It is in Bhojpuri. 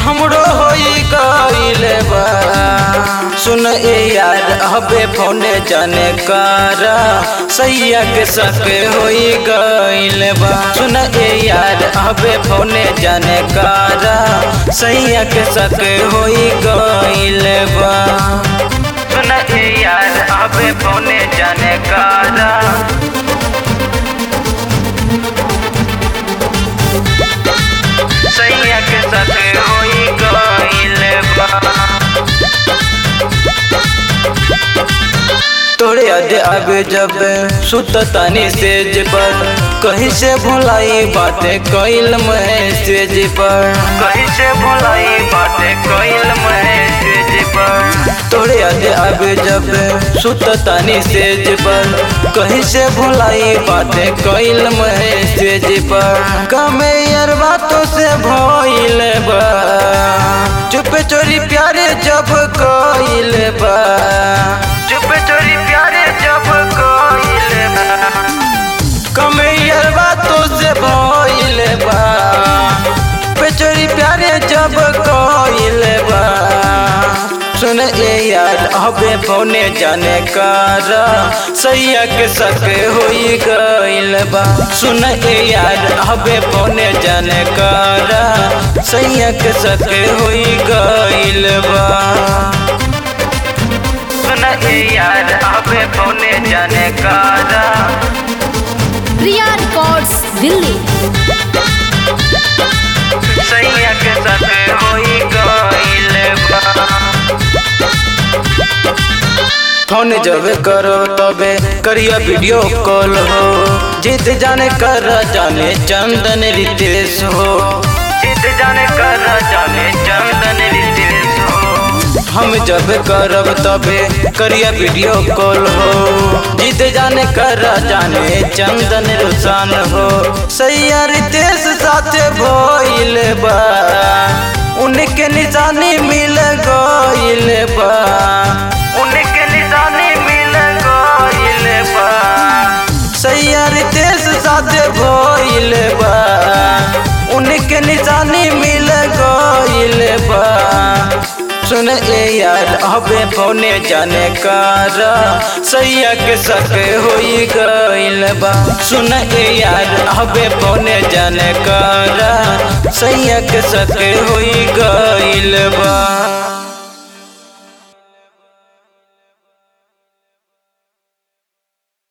हमरो होई गइल बा सुन ए यार अबे फोने जाने कारा सैया के सके होई गइल बा सुन ए यार अबे फोने जाने कारा सैया के सके होई गइल बा सुन ए यार अबे फोने जाने कारा सैया के सके होई गइल बा तोरे अदे आगे जब सुत तानी सेज पर कहीं से भुलाई बातें कइल मैसेज पर कहीं से भुलाई बातें कइल मैसेज पर तोरे अदे आगे जब सुत तानी सेज पर कहीं से भुलाई बातें कइल मैसेज पर कमे यार बातों से भइल बा चुप चोरी प्यारे जब कइल बा चुप चोरी प्यारे जब कइल बा कमैयर बातों से भइल बा पे चोरी प्यारे जब कइल बा सुन ए यार अबे फोने जाने कारा सैया के सके होई गइल बा सुन ए यार अबे फोने जाने कारा सैया के सके होई गइल बा सुन ए यार अबे फोने जाने कारा प्रिया रिकॉर्ड्स दिल्ली सैया के सके होई गइल बा फोन जब करो तबे करिया वीडियो कॉल हो जीत जाने कर जाने चंदन रितेश हो जीत जाने कर जाने चंदन रितेश हो हम जब करब तबे करिया वीडियो कॉल हो जीत जाने कर जाने चंदन रुसान हो सैया रितेश साथे भइल बा उनके निशानी मिल गइल बा उनके निशानी मिल गइल बा सैया रितेश साथे भइल बा उनके निशानी मिल गइल बा सुन ए यार अबे फोने जाने कारा सैया के सके होई गइल बा सुन ए यार अबे फोने जाने कारा सैया के सके होई गइल बा